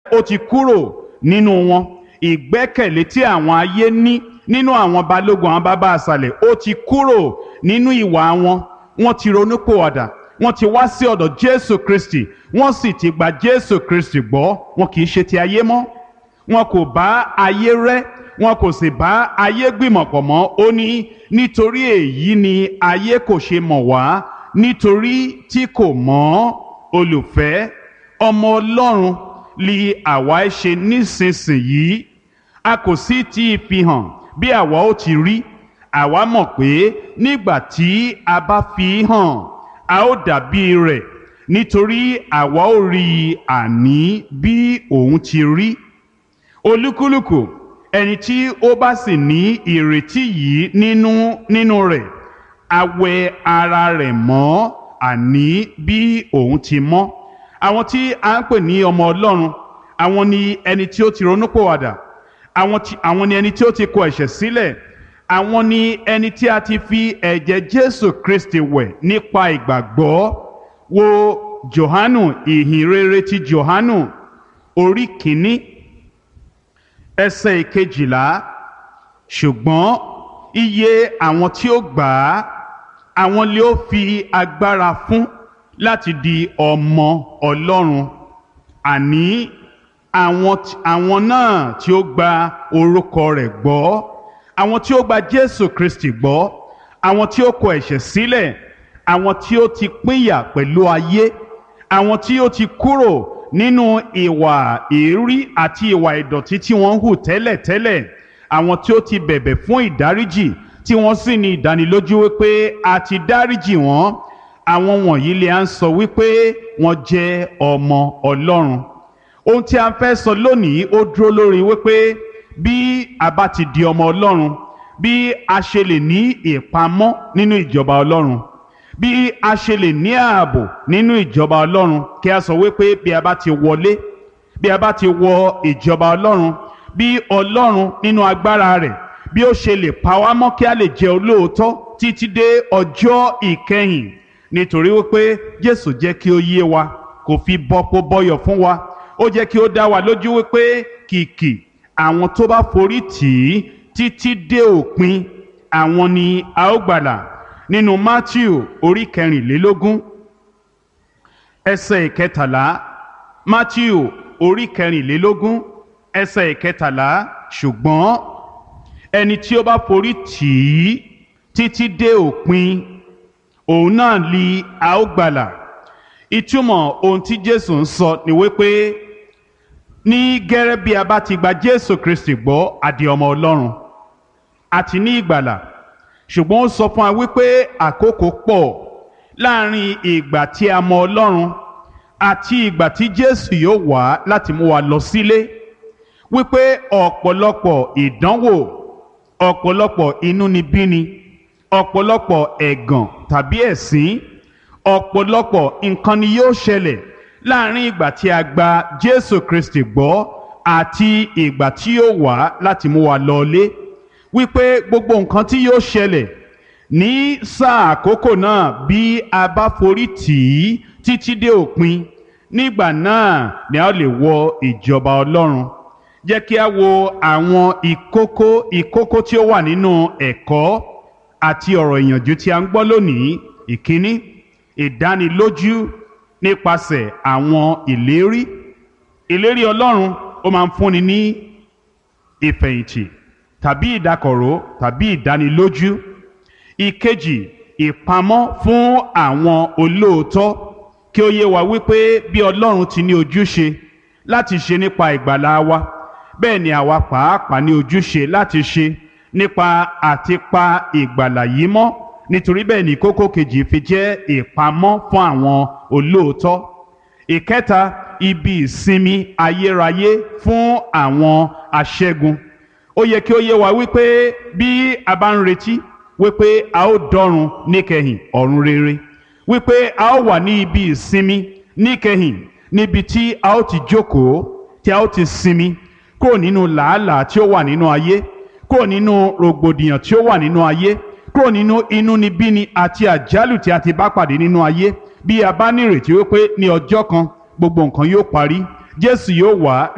ó ti kúrò nínú wọn ìgbẹ́kẹ̀lé tí àwọn ayé ní nínú àwọn balógun àwọn bàbá àṣàlẹ̀ ó ti kúrò nínú ìwà wọn wọ́n ti ronúpìwàdà wọ́n ti wá sí ọ̀dọ̀ jésù kristi wọ́n sì ti gba jésù kristi gbọ́ wọn kì í ṣe ti ayé mọ́ wọn kò bá ayé rẹ́ wọn kò sì bá ayé gbìmọ̀pọ̀ mọ́ ó ní nítorí èyí ni ayé kò ṣe mọ̀ wá nítorí tí kò mọ̀ olùfẹ́ ọmọ ọlọ́run li àwa ṣe nísinsìnyí a kò sì ti fi hàn bí àwa ó ti rí àwa mọ̀ pé nígbà tí a bá fi hàn a ó dàbí rẹ̀ nítorí àwa ó rí i àní bí òun ti rí olúkúlùkù ẹni tí ó bá sì ní ìrètí yìí nínú nínú rẹ̀ a wẹ ara rẹ̀ mọ́ àní bí òun ti mọ́ àwọn tí a ń pè ní ọmọ ọlọ́run àwọn ni ẹni tí ó ti ronúpìwàdà àwọn tí àwọn ni ẹni tí ó ti kọ ẹ̀ṣẹ̀ sílẹ̀ àwọn ni ẹni tí a ti fi ẹ̀jẹ̀ jésù kristi wẹ̀ nípa ìgbàgbọ́ wo johanu ìhìn rere ti johanu orí kìíní ẹsẹ̀ ìkejìlá ṣùgbọ́n iye àwọn tí ó gbà á àwọn lè ó fi agbára fún láti di ọmọ ọlọ́run àní àwọn tí- àwọn náà tí ó gba orúkọ rẹ̀ gbọ́ àwọn tí ó gba jésù kristi gbọ́ àwọn tí ó kọ ẹ̀ṣẹ̀ sílẹ̀ àwọn tí ó ti pínyà pẹ̀lú ayé àwọn tí ó ti kúrò nínú ìwà èérí àti ìwà ìdọ̀tí tí wọ́n ń hù tẹ́lẹ̀tẹ́lẹ̀ àwọn tí ó ti bẹ̀bẹ̀ fún ìdáríjì tí wọ́n sì ní ìdánilójú wípé a ti dáríjì wọ́n àwọn wọ̀nyí lè à ń sọ wípé wọ́n jẹ́ ọmọ ọlọ́run ohun tí a fẹ́ sọ lónìí ó dúró lórí wípé bí a bá ti di ọmọ ọlọ́run bí a ṣe lè ní ìpamọ́ nínú ìjọba ọlọ́run bí a ṣe lè ní ààbò nínú ìjọba ọlọ́run kí a sọ wípé bí a bá ti wọlé bí a bá ti wọ ìjọba ọlọ́run bí ọlọ́run nínú agbára rẹ̀ bí ó ṣe lè pa wá mọ́ kí a lè jẹ́ olóòótọ́ títí dé ọjọ́ ìkẹyìn nítorí wípé jésù jẹ́ kí ó yé wa kò fi bọ́pọ̀ bọ́yọ̀ fún wa ó jẹ́ kí ó dá wa lójú wípé kìkì àwọn tó bá forí tì í títí dé òpin àwọn ni a ó gbàlà nínú matthew orí kẹrìnlélógún ẹsẹ̀ ìkẹtàlá matthew orí kẹrìnlélógún ẹsẹ̀ ìkẹtàlá ṣùgbọ́n ẹni tí ó bá forí tì í títí dé òpin òun náà li a ó gbàlà ìtumọ̀ ohun tí jésù ń sọ ni wípé ní gẹ́rẹ́ bí a bá ti gba jésù kristi gbọ́ àdì ọmọ ọlọ́run àti ní ìgbàlà ṣùgbọ́n ó sọ fún wa wípé àkókò pọ̀ láàrin ìgbà tí a mọ ọlọ́run àti ìgbà tí jésù yóò wá láti mú wa lọ sílé wípé ọ̀pọ̀lọpọ̀ ìdánwò ọ̀pọ̀lọpọ̀ inúnibíni ọ̀pọ̀lọpọ̀ ẹ̀gàn tàbí ẹ̀sín ọ̀pọ̀lọpọ̀ nǹkan ni yóò ṣẹlẹ̀ láàrin ìgbà tí a gba jésù kristi gbọ́ àti ìgbà tí yóò wá láti mú wa lọlé wípé gbogbo nǹkan tí yóò ṣẹlẹ̀ ní sáà àkókò náà bí a bá forí tì í títí dé òpin nígbà náà ni a ó lè wọ ìjọba ọlọ́run jẹ́ kí a wo àwọn ìkókó ìkókó tí ó wà nínú ẹ̀kọ́ àti ọ̀rọ̀ ìyànjú tí a ń gbọ́ lónìí ìkíní ìdánilójú nípasẹ̀ àwọn ìlérí ìlérí ọlọ́run ó máa ń fúnni ní ìfẹ̀yìntì tàbí ìdákọ̀ró tàbí ìdánilójú ìkejì ìpamọ́ fún àwọn olóòótọ́ kí ó yé wa wípé bí ọlọ́run ti ní ojúṣe láti ṣe nípa ìgbàlá wa bẹ́ẹ̀ ni àwa pàápàá ní ojúṣe láti ṣe nípa àti pa ìgbàlà yìí mọ́ nítorí bẹ́ẹ̀ ni kókó kejì fi jẹ́ ìpamọ́ fún àwọn olóòótọ́ ìkẹta ibi ìsinmi ayérayé fún àwọn aṣẹ́gun ó yẹ kí ó yé wa wípé bí a bá ń retí wípé a ó dọ́run níkẹyìn ọ̀run rere wípé a ó wà ní ibi ìsinmi níkẹyìn níbi tí a ó ti jókòó tí a ó ti sinmi kúrò nínú làálàá tí ó wà nínú ayé kúrò nínú rògbòdìyàn tí ó wà nínú ayé kúrò nínú inúnibíni àti àjálù tí a ti bá pàdé nínú ayé bí a bá nírètí wípé ní ọjọ́ kan gbogbo nǹkan yóò parí jésù yóò wá